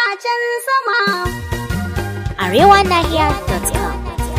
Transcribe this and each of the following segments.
matsacin sama. arewanahiya.com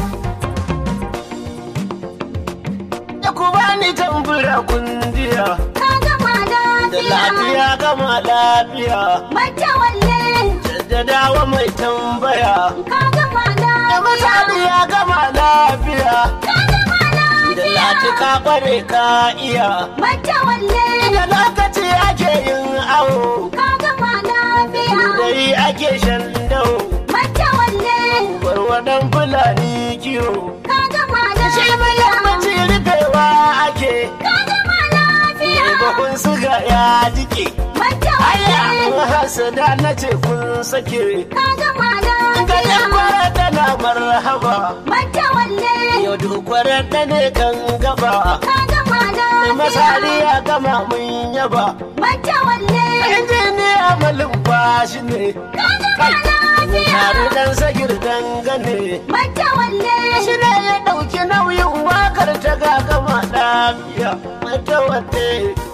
Da ku bani tambura kundiya Ka gama da lafiya. lafiya gama lafiya Bata walle. jaddadawa mai tambaya Ka gama da lafiya. misali ya gama lafiya Ka gama da lafiya. lati ka kware ka iya Bata walle. da lokaci ake yin awo Ka gama lafiya. dai ake shan dau Bata walle. warwadan fulani kiwo Ka gama shi mai lafiya. yammaci rufewa ake Ka gama lafiya. bakun suga ya jike Bata Aya, walle. hasada na ce kun sake Ka gama Gajen lafiya. kwarar tana marhaba Bata walle. Yau dukwarar ta ne kan gaba Ka gama Masari lafiya. ya gama mun yaba Bata walle. Injiniya malin bashi ne Ka gama lafiya. Tare dan sagir dangane Bata walle. Shi ne ya ɗauki nauyin wakar ta ga gama lafiya Mata wate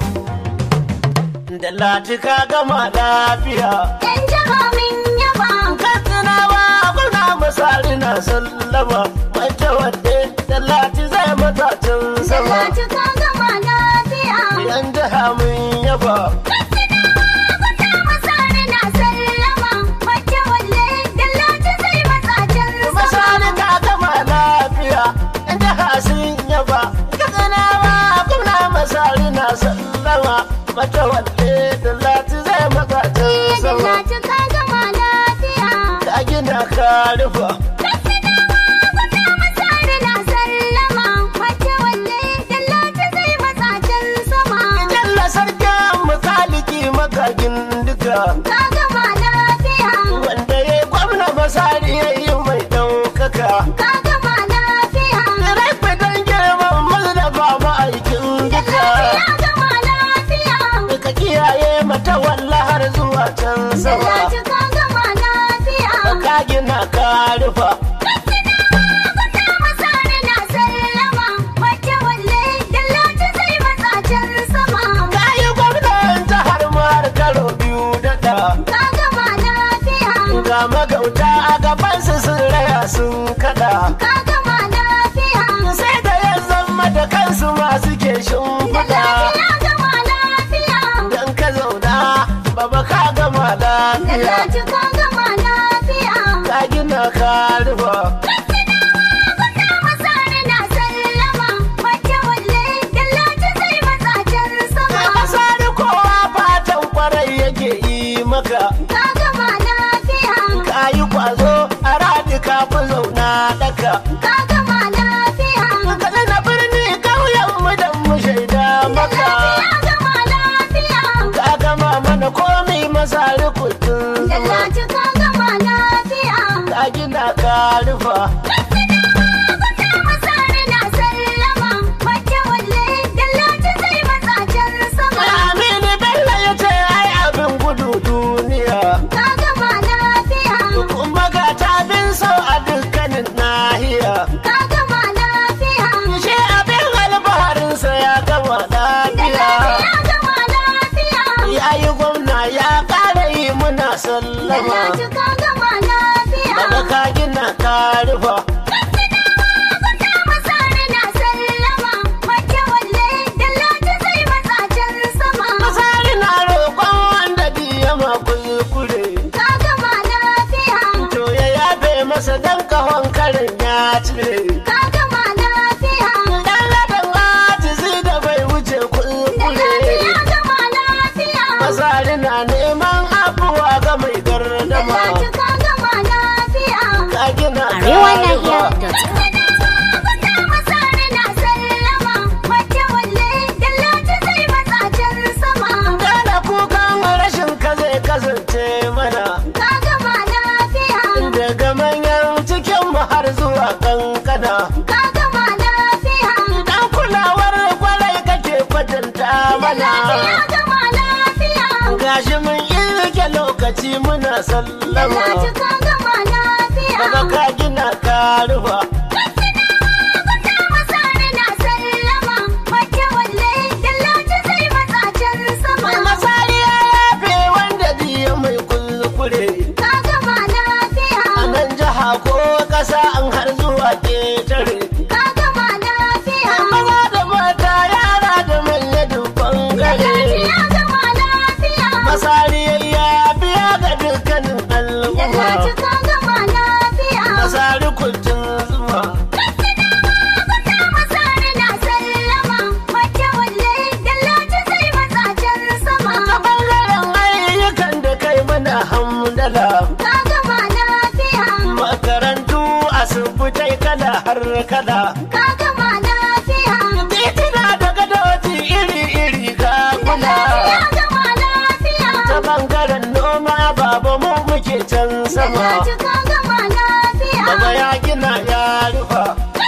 Da lati ka gama lafiya Yan jiha min yaba. Katsinawa kuna misali na sallama Mata wate Da lati zai matacin sama Talatu ka gama lafiya. Yan jiha mun yaba Kwata masari na sallama. Bata walle. Talatu zai matsa can Misali sama. ka gama lafiya Yan jiha sun yaba Katsinawa kuna misali na sallama Mata wate Da lati zai matacin sama Talatu ka gama lafiya. Ka gina ka rufa Kwata masari na sallama. Bata walle. Talatu zai matsa can sama. Jalla sarkin makaliki makagin duka Ka gama lafiya. wanda ya gwamna masari ya yi mai ɗaukaka. Ka gama lafiya. Rafi don girman mazdafa ma'aikin duka. Ya gama lafiya. Ka kiyaye mata walla har zuwa can sama. Talatu ka gama lafiya. Ka gina ka rufa. Kwata masari na sallama. Bata walle. Talatu zai matsa can sama. Ka yi gwamnan jihar har karo biyu daɗa. Ka gama lafiya. Ga magauta a gabansu sun raya sun kaɗa. Ka gama lafiya. Sai da ya zama da kansu masu ke Da shimfiɗa. lafiya gama lafiya. Dan ka zauna baba ka gama Da lafiya lati ka gama lafiya. ka gina ka rufa Kwata masari na sallama. Bata walle. Da lati zai matsa can sama. masari kowa fatan kwarai yake yi maka Ka gama lafiya. ka yi kwazo a radi ka fi zauna daka Ka gama lafiya. ka na birni kauyen mu dan mu shaida Da maka lafiya gama lafiya. ka gama mana komai masari kudin Da zuma lati ka gama lafiya. ka gina ka rufa Kwata masari na sallama. Bata walle. Da lati zai matsa can sama. Aminu Bello ya ce ai abin gudu duniya Ka gama lafiya. kuma ga tabin sau a dukkanin nahiya Ka gama lafiya. shi abin alfaharinsa ya gama Da lafiya lafiya gama lafiya. ya yi gwamna ya ƙara yi muna Da sallama lati ka gama lafiya. daga ka gina ka rufa Kwata masari na sallama. Bata walle. Da lati zai matsa can sama. masari na roƙon wanda biya ma kuskure Ka gama lafiya. to ya yafe masa dan kahon karin ya cire Ka gama lafiya. dan ladan ajizi da bai wuce Da kuskure lafiya gama lafiya. masari na neman afuwa ga mai Da gardama lati ka gama lafiya. ka gina ka rufa arewanahiya.com Kwata masari na sallama. Bata walle. Da lati zai matsa can sama. Gane kukan rashin ka zai kasance mana Ka gama lafiya. daga manyan cikin mu har zuwa kankana. Ka gama lafiya. Dan kulawar kwarai kake kwatanta mana. Lafiya gama lafiya. Gashi mun irke lokaci muna Da sallama. lati ka gama lafiya. Daga ka gina ka rufa. Kwata masari na sallama. Bata walle. Da lati zai matsa can sama. Masari ya yafe wanda biya mai kuskure. Ka matsala ka gama lafiya. titina da gadoji iri-iri ka kula Ya gama lafiya. ta bangaren noma babu mu muke can sama Dallaci ka gama lafiya. baba ya gina ya rufa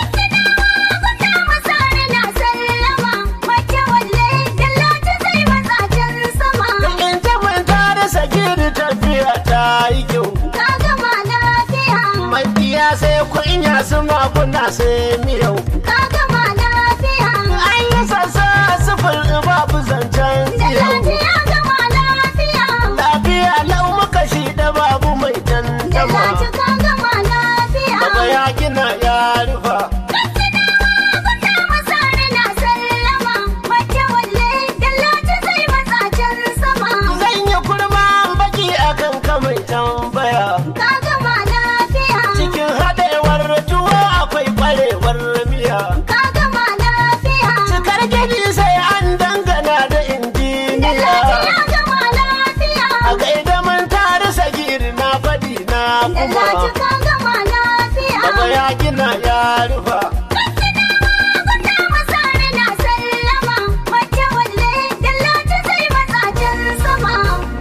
Gwamna masari na sallama. Mace walle dallaci zai matsa can sama. in ta manta da sagiri tafiya ta yi kyau Ka gama lafiya. mafiya sai kunya su makuna sai miyau Ka gama lafiya. an yi sassa sufur babu zancen Dallaci yau ya gama lafiya. lafiya lau muka shi da babu mai tantama Dallaci ka gama lafiya. baba ya gina ya rufa Gwamna masari na sallama. Mace walle dallaci zai matsa can sama. zan yi kurma baki akan kamai tambaya Ka gama lafiya. cikin haɗewar tuwo akwai ƙwarewar miya Ka gama lafiya. cikar gini sai an dangana da injiniya Dallaci ya gama lafiya. a gaida mun tare sagiri na faɗi na kuma Dallaci ka gama lafiya. baba ya gina ya rufa Gwamna masari na sallama. Mace walle dallaci zai matsa can sama.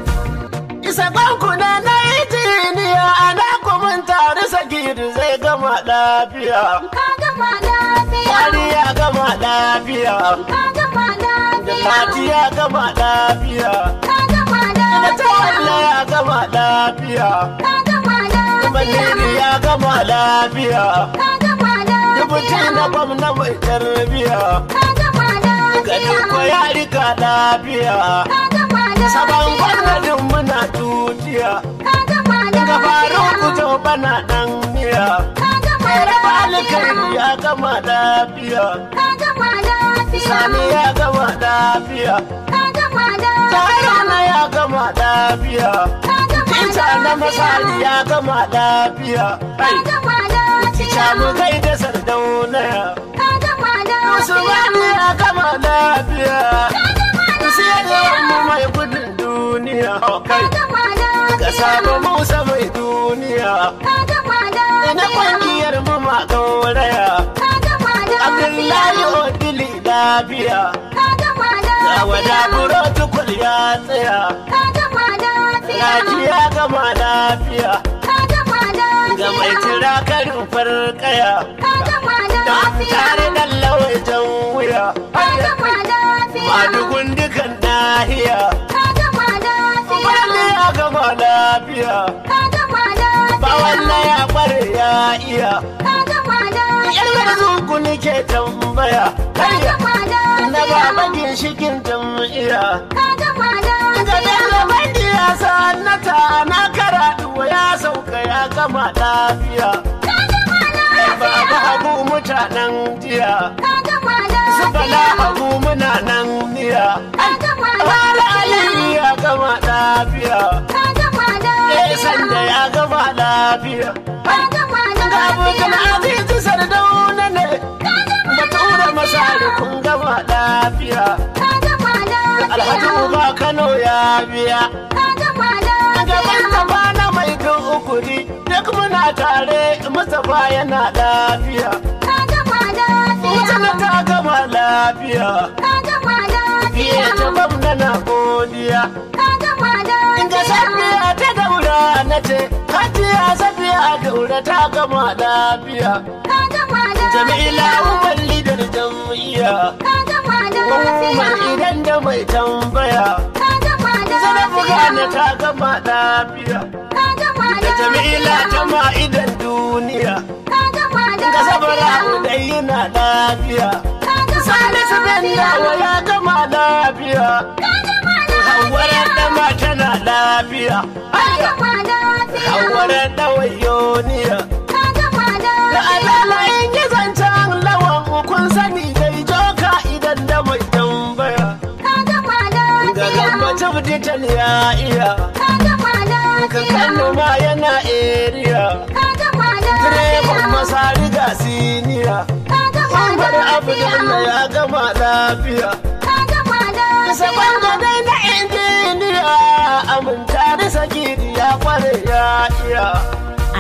isa bankuna na injiniya ana kuma tare sagiri zai gama lafiya Ka gama lafiya. kwari ya gama lafiya Ka gama da lafiya. lati ya gama lafiya Ka gama da tawalla lafiya. ya gama lafiya Ka gama Maniri lafiya. ya gama lafiya Ka gama Dubuti na lafiya. gwamna mai tarbiya Ka gama Ga duk lafiya. ya rika lafiya Ka gama Saban lafiya. gwamnatin muna tutiya Ka gama Ga faru lafiya. kujo bana dan miya Ka gama Raba alkhairi lafiya. ya gama lafiya Ka gama lafiya. Sani ya gama lafiya Ka gama Tarana lafiya. ya gama lafiya Ka gama Ita na masali lafiya. ya gama lafiya Ka Ai, gama Samu lafiya. kai da sardauna Ka gama Usmani lafiya. ya gama lafiya Ka gama Sai da mu lafiya. mai gudun duniya Kai, Ka gama ka samu lafiya. Musa mai duniya Ka gama Ina lafiya. kwangiyar mu ma gauraya Ka gama Abdullahi lafiya. Odili lafiya Ka gama Ga wada lafiya. buro tukul ya tsaya Ka gama lafiya. Raji ya gama lafiya Ka gama Ga mai lafiya. tira karin farkaya Ka gama Da tare lafiya. da lawai jan wuya Ka gama lafiya. Madugun dukan nahiya Ka gama Bala lafiya. ya gama lafiya Ka gama ba walla lafiya. ya kware ya iya Ka gama yar lafiya. garzuku nake tambaya Ka hayya gama na baba lafiya. ginshikin jam'iyya Ka gama ga lafiya. bello bandi ya sanata na karatu ya sauka ya gama lafiya Ka gama baba lafiya. hagu mutanen jiya Ka gama su bala lafiya. hagu muna nan niya Ka gama har ali lafiya. ya gama lafiya Ka gama eh sanda lafiya. ya gama lafiya Ka gama ga abokan lafiya. azizi sardauna ne Ka gama batura masari kun gama lafiya Ka gama alhaji lafiya. uba kano ya biya Ka gama gaban lafiya. gaba na mai kan ukuri duk muna tare mustapha yana lafiya Ka gama mutane lafiya. ta gama lafiya Ka gama fiye ta lafiya. gwamna na godiya Ka gama Inga lafiya. safiya ta daura na ce hajiya safiya daura ta gama lafiya Ka gama lafiya. jamila umar lidar jam'iyya Ka gama umar lafiya. idan da mai tambaya Ka gama zarafi gane lafiya. ta gama lafiya Ka gama da jamila ta lafiya. ma idan duniya Ka gama ga sabara lafiya. dai yana lafiya Ka gama salisu bin dawa lafiya. ya gama lafiya Ka gama hawara lafiya. dama tana lafiya Ka gama lafiya. hawara dawayoniya Ka gama da lafiya. alala in yi zancen lawan kun sani dai joka idan da mai tambaya Ka gama ga lafiya. gambata digital ya iya Ka gama ka lafiya. kano ma yana area Ka gama direban lafiya. masari ga siniya Ka gama Umar Abdullahi lafiya. ya gama lafiya Ka gama Saban lafiya. gadai na injiniya aminta da sagiri ya kware ya iya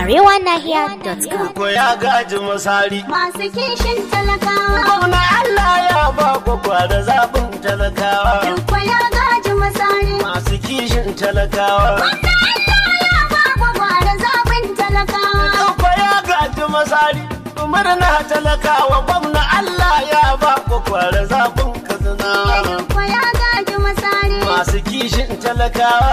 arewanahiya.com. ko ya gaji masari Masu kishin talakawa. gwamna Allah ya ba kwakwa da zaɓin talakawa Duk ya gaji masari. masu kishin talakawa Gwagwara zaɓin talakawa. Duk ya gaji masari murna talakawa gwamna Allah ya ba kwakwa da zaɓin katsinawa Duk ya gaji masari. masu kishin talakawa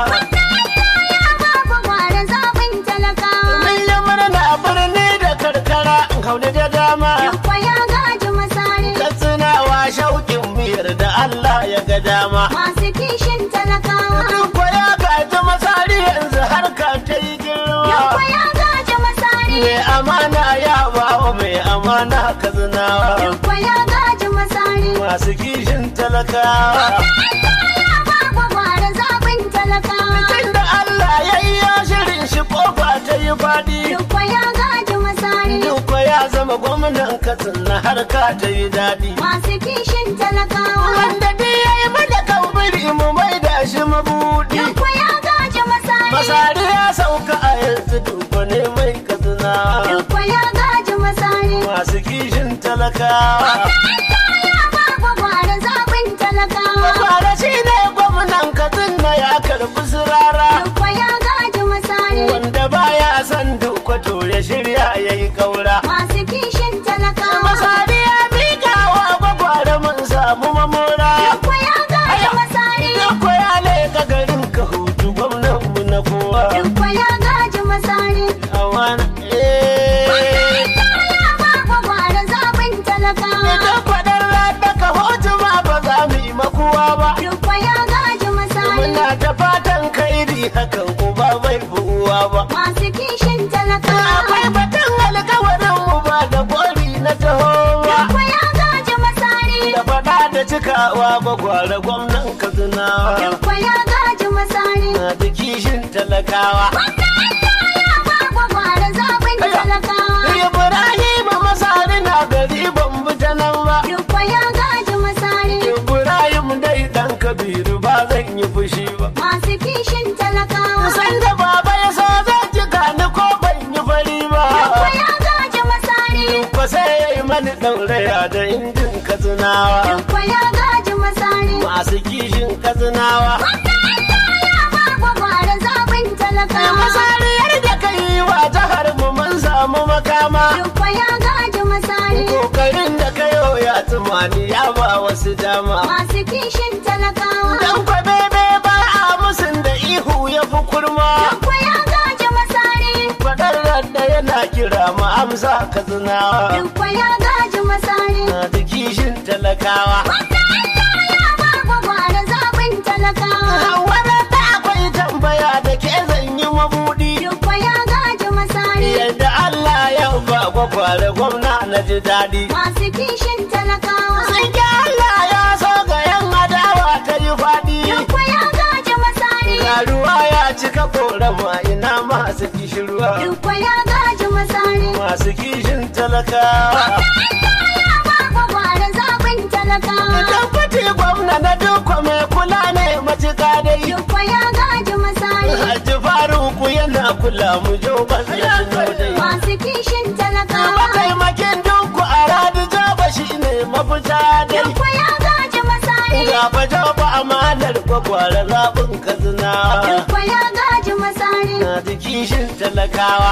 Gwagwara zaɓin talakawa. mun yi murna birni da karkara kaune da dama Duk ya gaji masari. katsinawa shauƙin miyar da Allah ya ga dama Masu kishin talakawa. Duk ya gaji masari yanzu harka ta yi Duk girma ya gaji masari. mai amana ya bawa mai amana katsinawa Duk ya gaji masari. masu kishin talakawa Gwagwara zaɓin talakawa. tunda Allah ya yi ya shirin shi kofa ta yi faɗi Duk ya gaji masari. duk ya zama gwamnan katsina harka ta yi daɗi Masu kishin talakawa. wanda dai ya yi mana kambiri mu mai da shi mabuɗi Duk ya gaji masari. masari ya sauka a yanzu duk ne mai katsina Duk ya gaji masari. masu kishin talakawa Gwagwara zaɓin talakawa. Kwara shi ne gwamnan katsina ya karɓi sirara Duk ya gaji masari. wanda baya son duk to ya shirya ya yi ƙaura Masu kishin talakawa. masari ya miƙa wa gwagware mun samu mamora Duk ya gaji masari. duk ya leƙa garin ka hutu gwamnan mu na kowa Duk ya gaji masari. awana eh Gwagwara zaɓin talakawa. idan faɗar rada ka hutu ma ba za mu yi makuwa ba Duk ya gaji masari. muna ta fatan kairi hakan uba bai buwa ba Masu kishin talakawa. akwai batun alkawarin mu ba da gori na tahowa Duk ya gaji masari. da faɗa da cikawa gwagware gwamnan katsinawa Duk ya gaji masari. na da kishin talakawa Gwagwara zaɓin talakawa. ibrahim masari na gari ban bi ta nan ba Duk ya gaji masari. ibrahim dai dan kabiru ba zan yi fushi ba Masu kishin talakawa. san da baba ya so zan ji gani ko ban yi fari ba Duk ya gaji masari. ba sai ya yi mani ɗauraya da injin katsinawa Duk ya gaji masari. masu kishin katsinawa Gwagwara zaɓin talakawa. masariyar da ka yi wa jihar mu mun samu makama Duk ya gaji masari. kokarin da ka yi ya tumani ya ba wasu dama Masu kishin talakawa. dan bebe ba a musun da ihu ya fi kurma Duk ya gaji masari. fadar da yana kira mu amsa katsinawa Duk ya gaji masari. na da kishin talakawa Gwagwara zaɓin talakawa. Wani da akwai tambaya da ke zan yi mabuɗi Duk ya gaji masari. yadda Allah ya ba kwakware gwamna na ji daɗi. Masu kishin talakawa. Sun ki Allah ya so ga yan adawa ta yi faɗi. Duk ya gaji masari. Ga ruwa ya cika korama ina masu kishirwa. Duk ya gaji masari. Masu kishin talakawa. Gwagwara zaɓin talakawa. Idan fati gwamna na duka mai kula ne matuƙa dai. Duk ya gaji masari. Hajji Faruku yana kula mu jo ban ya tuno dai. Masu kishin talakawa. Mataimakin duku a radi jaba shi ne mafita dai. Duk ya gaji masari. Gaba jaba amanar kwakwara zaɓin kazina. Duk ya gaji masari. Na ji kishin talakawa.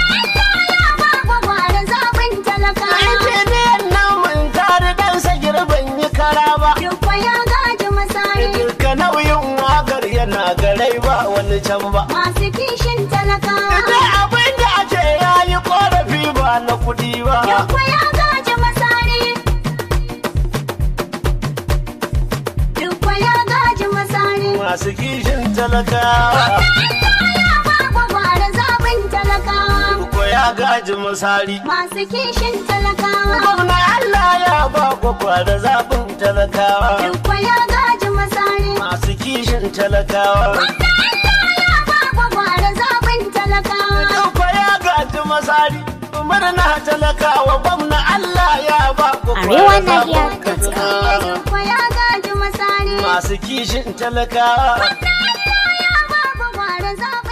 Gwagwara zaɓin talakawa. Injiniyan nan mun tare dan sa girban yi kara ba. Duk ya gaji masari. Duka nauyin wakar yana garai ba wani can ba. Masu kishin talakawa. Da abin da ake yayi korafi ba na kuɗi ba. Duk ya gaji masari. Duk ya gaji masari. Masu kishin talakawa. Gwagwara zaɓin talakawa. Ko ya gaji misali. Masu kishin talakawa. Gwamna Allah ya ba kwakwara zaɓin talakawa. Duk ya gaji masari. Masu kishin talakawa. Gwagwara zaɓin talakawa. Duk ya gaji misali. Murna talakawa gwamna Allah ya ba kwakwara Arewanahiya zaɓin katsina. Duk ya gaji masari. Masu kishin talakawa. Gwagwara zaɓin